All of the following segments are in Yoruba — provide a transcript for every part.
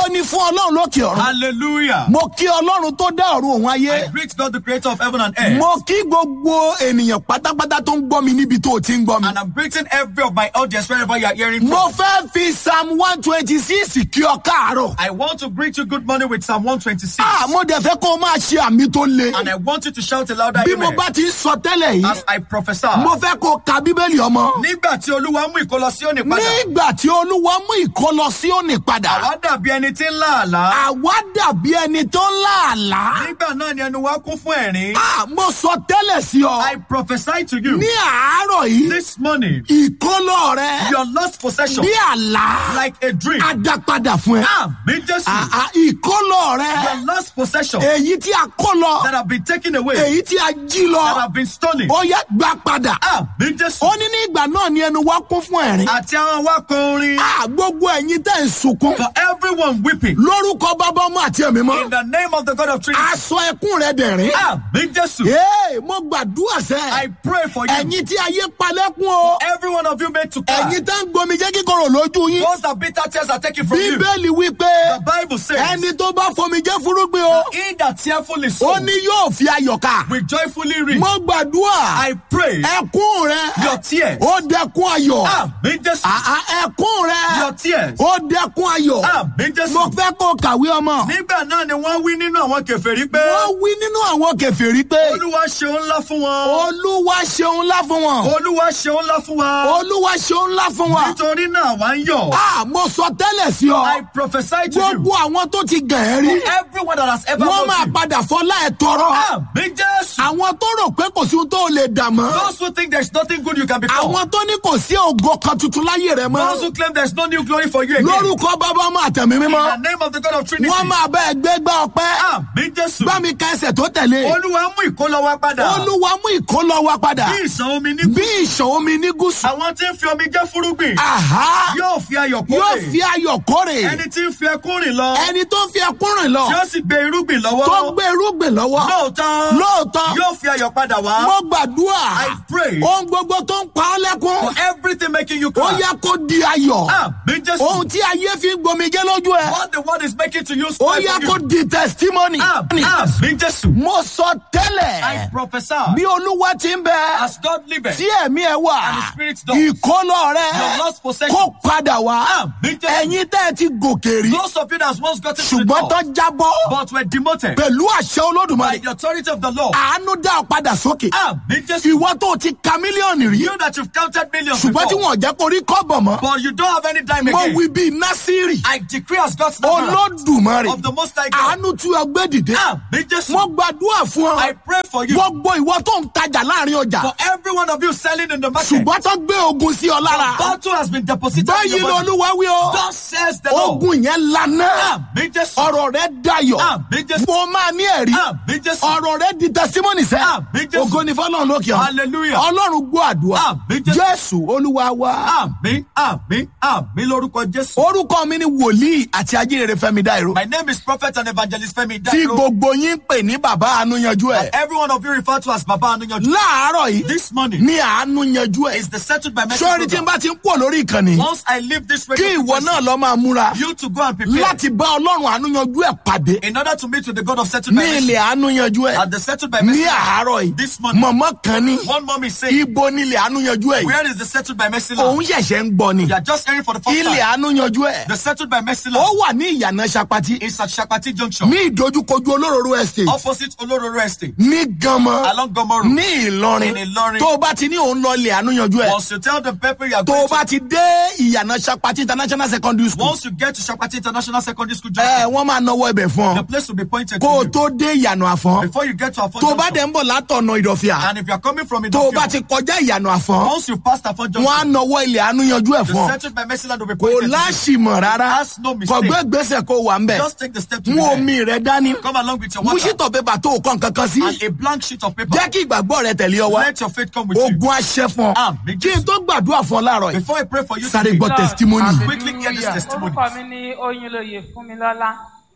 ògo ni fún ọlọ́run lókè ọ̀run Hallelujah. mo kí ọlọ́run tó dá ọ̀run òun ayé I greet God, the creator of heaven and earth. mo kí gbogbo ènìyàn pátápátá tó ń gbọ́ mi níbi tó o ti ń gbọ́ mi. And I'm greeting every of my audience wherever you are hearing from. mo fẹ́ fi psalm one twenty six kí ọ káàárọ̀. I want to greet you good morning with Psalm 126. Ah, mo dẹ̀ fẹ́ kó o máa ṣe àmì tó le. And I want you to shout a louder bí mo amen. bá ti ń sọ tẹ́lẹ̀ yìí As I prophesy. mo fẹ́ kó o ka bíbélì ọmọ. Nígbà tí Olúwa mú ìkólọ sí òní padà. nígbà tí olúwa mú ìkọlọ sí òní padà Àwa dàbí ẹni tí ń lá àlá. àwa dàbí ẹni tó ń láàlá. Nígbà náà ni ẹnu wa kún fún ẹ̀rín. Ah, mo sọ tẹ́lẹ̀ sí ọ I prophesy to you ní àárọ̀ yìí this morning. ìkọlọ rẹ Your lost possession bí àlá like a dream. á dá padà fún ẹ. Àmì Jésù. Ah, ah, ìkọlọ rẹ Your lost possession èyí tí a kó lọ that have been taken away, èyí tí a jí that lọ have been stolen. ó yẹ gbà padà. Àmì Jésù. ó ní ní ìgbà náà ni ẹnu wa kún fún ẹ̀rín. Àti àwọn awakọ̀ orin. Ah, gbogbo ẹ̀yin tẹ̀ ń sunkún For everyone weeping. lórúkọ bàbá ọmọ àti ẹ̀mí In mọ́. the name of the God of Trinity. aṣọ ẹkún rẹ dẹ̀rín. Àmì Jésù. Ee, mo gbàdúrà I sẹ́. pray for you. ẹ̀yin tí ayé palẹ́kún o. Every one of you made to cry. ẹ̀yin tẹ́ ń gbomi jẹ́ kíkorò lójú yín. Those that bitter tears are taken from you. bíbélì wí pé The Bible says, ẹni tó bá fomi jẹ́ fúrúgbìn o. He that tearfully ó sow ní yóò fi ayọ̀ ká. will joyfully reap. mo gbàdúrà I pray ẹkún rẹ your tears. ó dẹkún ayọ̀. Àmì Jésù. Ah, ah, ẹkún rẹ Your tears. ó dẹkún ayọ̀. Àmì mo Jésù. fẹ́ kó kàwé ọmọ. Nígbà náà ni wọ́n wí nínú àwọn kèfèrí pé wọ́n wí nínú àwọn kẹfìrí pé Olúwa ṣeun ńlá fún wọn. olúwa ṣeun ńlá fún wọn. Olúwa ṣeun ńlá fún wa. olúwa ṣeun ńlá fún wa. Nítorí náà wá ń yọ̀. a mo sọ tẹ́lẹ̀ sí I ọ. prophesy to you. gbogbo àwọn tó ti gàn ẹ́ rí. Everyone that has ever wọ́n loved máa you. padà fọlá ẹ̀ tọrọ. Àmì Jésù. àwọn tó rò pé kò sí ohun tó lè dà mọ́. Those who think there's nothing good you can become. àwọn tó ní kò sí ògo kan tuntun láyé rẹ Those mọ́. who claim there's no new glory for you again. lórúkọ bàbá ọmọ àtẹ̀mí In the mímọ́. name of the God of Trinity. wọ́n máa bá ẹ gbé gbá ọpẹ́. Àmì Jésù. bá mi ka ẹsẹ̀ tó tẹ̀lé. Olúwa mú ìkólọ wa padà. olúwa mú ìkólọ wa padà. Bí ìṣàn omi ní bí ìṣàn omi ní gúúsù. Àwọn tí ń fi omi jẹ́ fúrúgbìn. Àhá Yóò fi ayọ̀ yóò kórè. fi ayọ̀ kórè. Ẹni tí ń fi ẹkún rìn lọ. ẹni tó fi ẹkún rìn lọ Tí ó sì gbé irúgbìn tó lọ́wọ́. gbé irúgbìn lọ́wọ́ Lóòótọ́. lóòótọ́ Yóò fi ayọ̀ padà wá. mo gbàdúrà I pray. ohun gbogbo tó ń pa ọ́ For lẹ́kún everything making you ó cry. yẹ kó di ayọ̀ Àmì Jésù. ohun tí ayé fi ń gbomijé lójú ẹ What the word is making to you ó spoil yẹ for kó you. di testimony Àmì Àmì Jésù. mo sọ I tẹ́lẹ̀ prophesy. bí olúwa ti ń bẹ As God liveth. tí ẹ̀mí ẹ wà And the Spirit does. ìkólọ rẹ Your lost possession. kó padà wá Àmì Jésù. ẹ̀yin tẹ́ ẹ ti gòkè rí Those of you that once gotten to the ṣùgbọ́n tó top, jábọ́ but were demoted pẹ̀lú àṣẹ by olódùmarè the authority of the law. àánú dá ọ padà sókè. Àmì Jésù. ìwọ tó ti ka mílíọ̀nù rí You that you've counted millions ṣùgbọ́n tí before, wọn ò jẹ́ kó rí kọ́bọ̀ mọ́ but you don't have any dime mo again. wí bíi násírì I decree as God's number olódùmarè of the Most High God. àánú tí o gbé dìde Àmì Jésù. mo gbàdúrà fún I ọ pray for you. gbogbo ìwọ tó ń tajà láàrin ọjà For every one of you selling in the market. ṣùgbọ́n tó gbé ogun sí ọ lára Battle has been deposited in báyìí your body. lolúwa wí o Thus says the Lord. ogun yẹn lana Àmì Jésù. ọ̀rọ̀ rẹ dayọ̀ Àmì Jésù. mo máa ní ẹ̀rí Àmì Jésù. ọ̀rọ̀ rẹ di testimony sẹ́ Àmì Jésù. ògo ni fọlọ́run lókè ọ Hallelujah. ọlọ́run gbọ́ àdúrà Àmì Jésù. jésù olúwa wa. Àmì àmì àmì lórúkọ Jésù. orúkọ mi ni wòlíì àti ajínrere fẹmi dáìró My name is Prophet and Evangelist Femi tí Dairo. gbogbo yín ń pè ní bàbá àánú yanjú ẹ Every one of you refer to as Baba Anuyanju. láàárọ̀ yìí This morning ní àánú yanjú ẹ is the settled by message sọ́ọ́rí tí n program. bá ti ń pọ̀ lórí ìkànnì Once I leave this kí radio ìwọ náà lọ máa múra you to go and prepare láti bá ọlọ́run àánú yanjú ẹ pàdé in order to meet with the God of settled ní by ilẹ̀ message. àánú yanjú ẹ At the settled by ní message. àárọ̀ yìí This morning. mọ̀mọ́ kan ní One mom is saying, ibo ní ilẹ̀ àánú yanjú ẹ yìí Where is the settled by message? òun ṣẹ̀ṣẹ̀ ń gbọ́ ni You are just hearing for the first ilẹ̀ time. àánú yanjú ẹ The settled by message ó wà ní ìyànà sapati is at Shakati Junction, ní ìdojúkojú olóróró estate opposite Olororo Estate, ní ganmọ along Gomoru. ní ìlọrin In Ìlọrin. tó o bá ti ní òun lọ ilé àánú yanjú ẹ Once you tell the people you are tó going o to, bá ti dé ìyànà sapati international secondary school once you get to Shakati International Secondary School ẹ Junction, wọ́n máa náwó ibẹ̀ fún the ọ place will be pointed kó o to you. tó dé ìyànà àfọ́n Before you get to Afon tó o bá Junction, dẹ̀ ń bọ̀ látọ̀nà ìdọ̀fìà and if you are coming from tó o bá ti Idofio, kọjá ìyànà àfọ́n once you pass Afon wọ́n á Junction, náwó ilé àánú yanjú ẹ the fún ọ settled by message will be kò pointed to you. láṣìmọ̀ rárá Ask no mistake. kò gbé gbèsè kó wà ń bẹ̀ Just take the step to mú be there. omi rẹ dání Come along with your mú water ṣítọ̀ pépà tó o kàn kankan sí and a blank sheet of paper. jẹ́ kí ìgbàgbọ́ rẹ tẹ̀lé ọ wá Let your faith come with you. ogun aṣẹ fún ọ Àmín, kí n tó gbàdúrà fún ọ láàárọ̀ yìí Before I pray for you sáré today, gbọ́ testimony. Quickly hear this testimony. orúkọ mi ní oyinlóye fúnmilọ́lá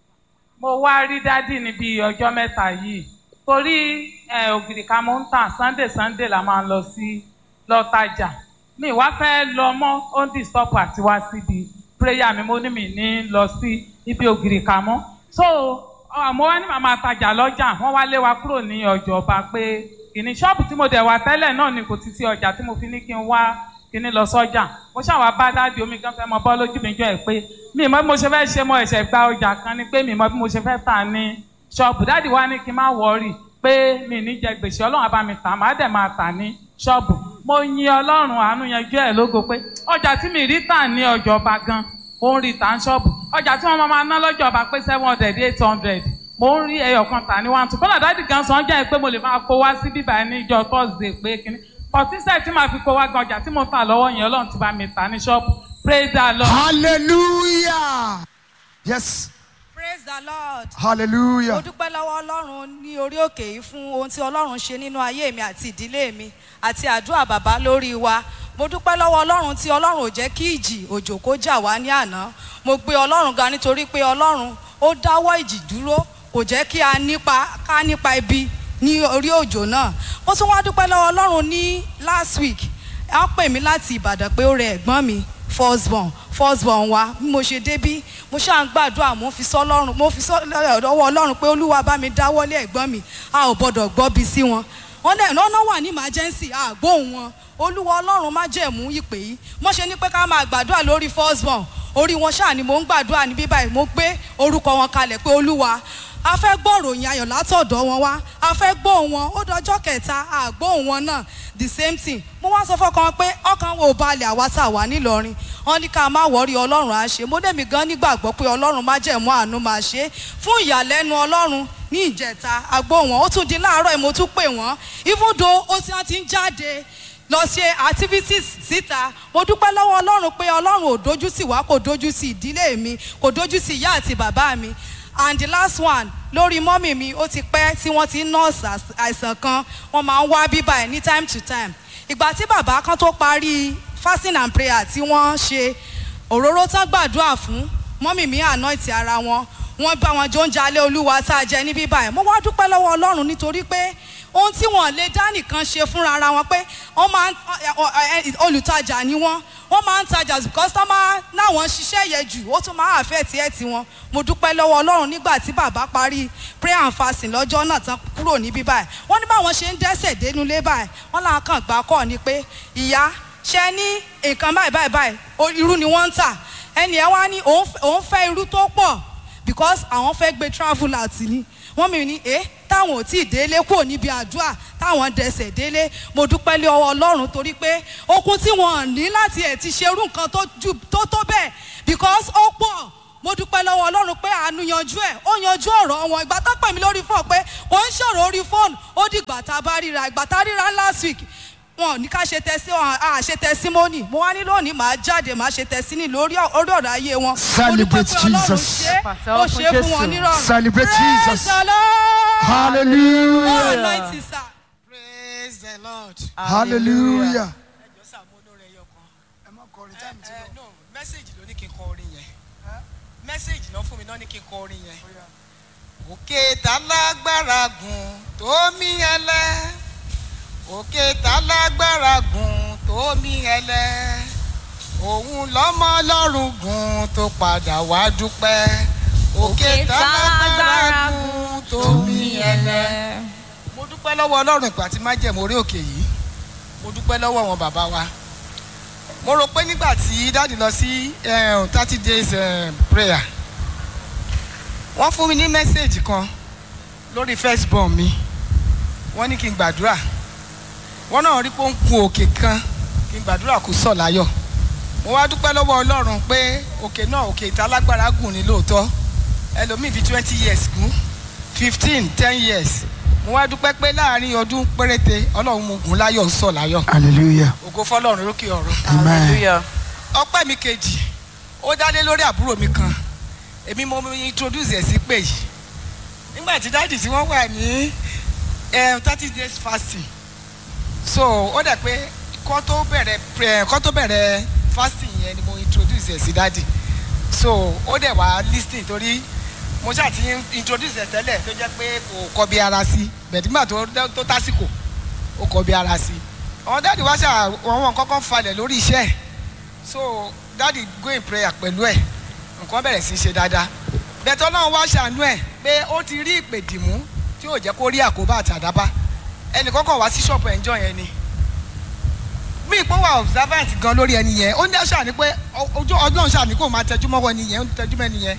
mo wá rí dádì ní bíi ọjọ́ mẹ́ta yìí torí eh, ògìrì kan mo ń tà sunday sunday la máa ń lọ sí lọ́tajà mi wá fẹ́ lọ mọ́ ó ń disturb àti wá síbi prayer mi mo ní mi ní lọ sí ibi ògiri kà mọ́ so àmọ́ wá ní màmá tajà lọ́jà wọ́n wá lé wa kúrò ní ọjọ́ ọba pé kìíní ṣọ́ọ̀bù tí mo dẹ̀ wà tẹ́lẹ̀ náà ni kò ti sí ọjà tí mo fi ní kí n wá kíní lọ sọ́jà mo ṣàwà bá dáàdi omi kan fẹ́ mọ bọ́ lójú mi jọ ẹ̀ pé mi mọ bí mo ṣe fẹ́ ṣe mo ẹ̀ṣẹ̀ gba ọjà kan ni pé mi mọ bí mo ṣe fẹ́ tà ní ṣọ́ọ̀bù dáàdi wa ní kí n má wọ̀ọ́rì pé mi ní jẹ gbèsè ọlọ́run á bá mi tà má dẹ̀ máa tà ní ṣọ́ọ̀bù mo yin ọlọ́run àánú yanjú ẹ̀ lógo pé ọjà tí mi rí tà ní ọjọ́ ọba gan mo ń rí tà ń ṣọ́ọ̀bù ọjà tí wọ́n máa ná lọ́jọ́ ọba pé seven hundred eight hundred mo ń rí ẹyọ kan tà ní one two kọ́lá dáàdi gan sọ jẹ́ pé mo lè máa kó wá sí bíbá ní ìjọ thursday pé kíní pọtísẹ̀ tí màá fi kó wá gan ọjà tí mo tà lọ́wọ́ yẹn ọlọ́run ti bá mi tà ní ṣọ́ọ̀bù praise the lord. hallelujah yes praise the lord. mo hallelujah dúpẹ́ lọ́wọ́ ọlọ́run ní orí òkè yìí fún ohun tí ọlọ́run ṣe nínú ayé mi àti ìdílé mi àti àdúrà bàbá lórí wa mo dúpẹ́ lọ́wọ́ ọlọ́run tí ọlọ́run ò jẹ́ kí ìjì òjò kó jà wá ní àná mo gbé ọlọ́run ga nítorí pé ọlọ́run ó dáwọ́ ìjì dúró kò jẹ́ kí a nípa ká nípa ibi ní orí òjò náà mo tún wá dúpẹ́ lọ́wọ́ ọlọ́run ní last week a pè mí láti ìbàdàn pé ó rẹ ẹ̀gbọ́n mi firstborn firstborn wa bí mo ṣe débí mo ṣáà ń gbàdúrà mo fi sọ ọlọ́run mo fi sọ ọwọ́ ọlọ́run pé olúwa bá mi dáwọ́lé ẹ̀gbọ́n mi a ò gbọ́dọ̀ gbọ́bi sí wọn wọ́n dẹ̀ lọ́nà wà ní emergency àgbóhùn wọn olúwa ọlọ́run má jẹ̀mú ìpè yìí mo ṣe ní pé ká máa gbàdúrà lórí firstborn orí wọn ṣáà ni mò ń gbàdúrà ní bíbáyìí mo gbé orúkọ wọn kalẹ̀ pé olúwa a fẹ́ gbọ́ ìròyìn ayọ̀ látọ̀dọ̀ wọn wá a fẹ́ gbóhùn wọn ó dọjọ́ kẹta àgbóhùn wọn náà the same thing mo wá sọ fọkàn pé ọkàn wo balẹ̀ àwa tá a wà nílọrin wọn ní ká má wọrí ọlọ́run á ṣe mo dẹ̀mí gan nígbàgbọ́ pé ọlọ́run má jẹ̀mú àánú máa ṣe fún ìyàlẹ́nu ọlọ́run ní ìjẹta agbóhùn wọn ó tún di láàárọ̀ mo tún pè wọ́n even though ó ti wọ́n ti ń jáde lọ ṣe activities síta mo dúpẹ́ lọ́wọ́ ọlọ́run pé ọlọ́run ò dojú sí wa kò dojú sí ìdílé mi kò dojú sí ìyá àti bàbá mi and the last one lórí mọ́mì mi ó ti pẹ́ tí wọ́n ti ń nọ́ọ̀sì àìsàn kan wọ́n máa ń wá bíbá ẹ̀ ní time to time ìgbà tí bàbá kan tó parí fasting and prayer tí wọ́n ṣe òróró tán gbàdúrà fún mọ́mì mi anoint ara wọn wọ́n bá wọn jó ń jalè olúwa tá a jẹ ní bíbá ẹ̀ mo wá dúpẹ́ lọ́wọ́ ọlọ́run nítorí pé ohun tí wọn lè dá nìkan ṣe fúnra ara wọn pé wọn máa ń olùtajà ni wọn wọn máa ń tajà kọ́sítọ́mà náwọn ṣiṣẹ́ yẹ jù ó tún máa àfẹ́ tiẹ̀ tiwọn mo dúpẹ́ lọ́wọ́ ọlọ́run nígbà tí bàbá parí prayer and fasting lọ́jọ́ náà tán kúrò níbí báyìí wọ́n ní báwọn ṣe ń dẹ́sẹ̀ dénúlé báyìí wọ́n là ń kàn gbà kọ́ ni pé ìyá ṣe ní nǹkan báyìí báyìí báyìí irú ni wọ́n ń tà ẹnì ẹ̀ wá ní òun fẹ́ irú tó pọ̀ because àwọn fẹ́ gbé travel out ni wọ́n mi ní ẹ́ táwọn ò tí ì délé kúrò níbi àdúrà táwọn dẹsẹ̀ délé mo dúpẹ́ lé ọwọ́ ọlọ́run torí pé okun tí wọ́n ní láti ẹ̀ ti ṣerú nǹkan tó tó bẹ́ẹ̀ because ó pọ̀ mo dúpẹ́ lọ́wọ́ ọlọ́run pé àánú yanjú ẹ̀ ó yanjú ọ̀rọ̀ wọn ìgbà tó pè mí lórí fóònù pé kò ń ṣòro orí fóònù ó dìgbà tá a bá ríra ìgbà tá a ríra last week wọn ò ní ká ṣe tẹsí wọn à ṣe tẹsímọ́nì mo wá ní lónìí màá jáde màá ṣe tẹsíní lórí orí ọ̀rọ̀ ayé wọn. Celebrate Jesus. ó ṣe fún wọn nírọ̀rùn. Celebrate Praise Jesus. the Lord. hallelujah Oh, anointing, sir. praise the lord. hallelujah. ẹjọ sá mo lóore ẹyọ kan. ẹ ẹ no mẹ́sẹ̀gì ló ní kí n kọ orin yẹn mẹ́sẹ̀gì náà fún mi náà ní kí n kọ orin yẹn. òkè tá lágbára gùn tó mí ẹlẹ òkè tá lágbára gùn tó mí ẹlẹ òun lọ́mọ ọlọ́run gùn tó padà wá dúpẹ́ òkè tá lágbára gùn tó mí ẹlẹ mo dúpẹ́ lọ́wọ́ ọlọ́run ìgbà tí má jẹ̀mú orí òkè yìí mo dúpẹ́ lọ́wọ́ wọn bàbá wa mo rò pé nígbà tí dáàdì lọ sí thirty days eh, prayer wọ́n fún mi ní mẹ́sáàgì kan lórí first born mi wọ́n ní kí n gbàdúrà wọ́n náà rí pé ó ń kun òkè kan kí n gbàdúrà kó sọ̀ láyọ̀ mo wá dúpẹ́ lọ́wọ́ ọlọ́run pé òkè náà òkè ìta lágbára gùn ní lóòótọ́ ẹlòmíì fi twenty years gùn fifteen ten years mo wá dúpẹ́ pé láàrin ọdún péréte ọlọ́run mo gùn láyọ̀ sọ̀ láyọ̀ hallelujah. ògo fọlọ́run lókè ọ̀run amen. ọpẹ́ mi kejì ó dálé lórí àbúrò mi kan èmi mo introduce ẹ̀ sí pé yìí nígbà tí dáàdì tí wọ́n wà ní thirty days fasting so ó dẹ̀ pé kọ́ tó bẹ̀rẹ̀ prayer- kọ́ tó bẹ̀rẹ̀ fasting yẹn ni mo introduce ẹ̀ sí dáàdì so ó dẹ̀ wá listing torí mo ṣáà ti introduce ẹ̀ tẹ́lẹ̀ tó jẹ́ pé kò kọ́ bí ara sí bẹ̀ẹ́dìgbà tó tó tásìkò ó kọ́ bí ara sí àwọn dáàdì wá ṣáà àwọn kọ́kọ́ falẹ̀ lórí iṣẹ́ ẹ̀ so dáàdi go in prayer pẹ̀lú ẹ̀ nǹkan bẹ̀rẹ̀ sí í ṣe dáadáa bẹ̀tẹ̀ ọlọ́run wá ṣàánú ẹ̀ pé ó ti rí ìpè dìmú tí ò jẹ́ kó rí àkóbá àtàdábá ẹnì kọ́kọ́ wá sí ṣọ́ọ̀pù ẹ̀ ń jọ yẹn ni bí ìpó wà observant gan lórí ẹni yẹn ó ní àṣà ni pé ojú ọlọ́run ṣáà ní kó máa tẹjú mọ́wọ́ ẹni yẹn ó ń tẹjú mọ́ ẹni yẹn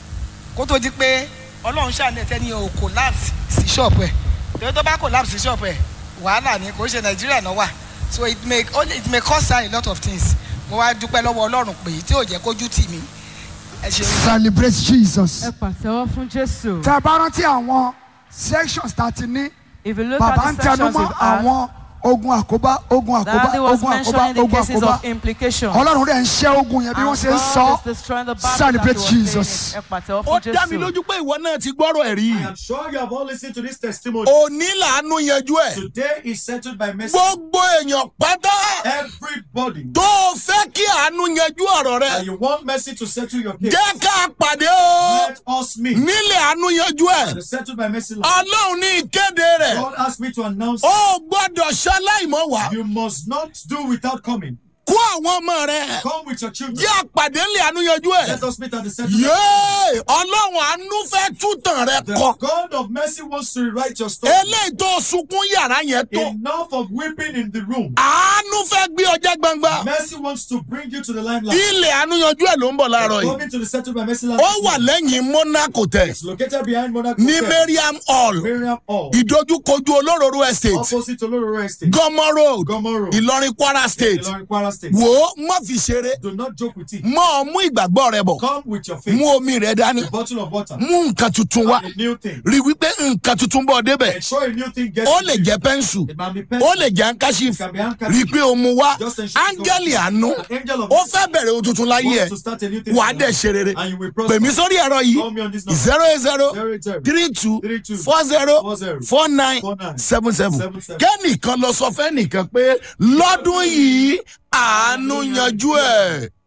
kó tó di pé ọlọ́run ṣáà ní ẹ̀tẹ́ ni ò collapse sí ṣọ́ọ̀pù ẹ̀ torí tó bá collapse sí ṣọ́ọ̀pù ẹ̀ wàhálà ni kò ń ṣe nàìjíríà náà wà so it may only it may cost her a lot of things mo wá dúpẹ́ lọ́wọ́ ọlọ́run pé tí ò jẹ́ kójú tì mí ẹ ṣeun. celebrate jesus. ẹ pàtẹ́wọ́ fún jésù. tẹ bá rántí àwọn sections tá a ti ní if you look bàbá at ń the sections tẹnumọ́ we've had àwọn ogun àkóbá ogun àkóbá daddy was ogun àkóbá mentioning the ogun cases àkóbá of implication. ọlọ́run rẹ̀ ń ṣẹ́ ogun yẹn bí wọ́n ṣe ń sọ God is destroying the battle celebrate that he was jesus. saying. ẹ pàtẹ́wọ́ ó fún dá mi jésù. lójú pé ìwọ náà ti gbọ́rọ̀ ẹ̀ rí. I am sure you have all listened to this testimony. òní làánú yanjú ẹ̀. Today is settled by mercy. gbogbo èèyàn pátá Everybody tó o fẹ́ kí àánú yanjú ọ̀rọ̀ rẹ. that you want mercy to settle your case, jẹ́ ká pàdé o. let us meet. nílé àánú yanjú ẹ̀. The settled by mercy line. ọlọ́run ní ìkéde rẹ̀. God asked me to announce ó gbọ́dọ̀ ṣaláìmọ̀ wá. you must not do without coming. kó àwọn ọmọ rẹ. Come with your children. jẹ́ àpàdé nílé àánú yanjú ẹ̀. Let us meet at the settlement. yéé ọlọ́run àánú fẹ́ tútàn rẹ The kọ. God of mercy wants to rewrite your story. eléyìí tó sunkún yàrá yẹn tó. Enough of weeping in the room. àánú fẹ́ gbé ọjà gbangba. Mercy wants to bring you to the limelight. ilé àánú yanjú ẹ̀ ló ń bọ̀ láàárọ̀ yìí. Coming to the settled by mercy line. ó wà lẹ́yìn monaco tẹ̀ It's located behind Monaco. ní Hotel, mariam hall Miriam Hall. ìdojúkojú olóróró estate Opposite Olororo Estate. gọmọ road Gomoro. ìlọrin kwara state Ilorin Kwara State. wò ó má fi ṣeré Do not joke with it. mọ ọ mú ìgbàgbọ́ rẹ bọ̀ Come with your faith. mú omi rẹ dání A bottle of water. mú nǹkan tuntun wá A new thing. rí wípé nǹkan tuntun bọ̀ débẹ̀ Ensure a new thing gets ó to lè you. jẹ́ pẹ́ńsù It might be ó pencil. lè jẹ́ handkerchief It can be handkerchief. rí i pé o mú wá Just ensure it's áńgẹ́lì okay. àánú An angel of ó mercy fẹ́ bẹ̀rẹ̀ ohun tuntun láyé ẹ̀ wants to start a new thing wà á in dẹ̀ your ṣe rere life. And you will prosper. pèmí sórí ẹ̀rọ yìí Call me on this number. zero eight zero Zero eight zero. three two Three two. four zero Four zero. four nine Four nine. seven seven Seven seven. kẹ́nìkan lọ sọ fẹ́nìkan pé lọ́dún yìí àánú yanjú ẹ̀.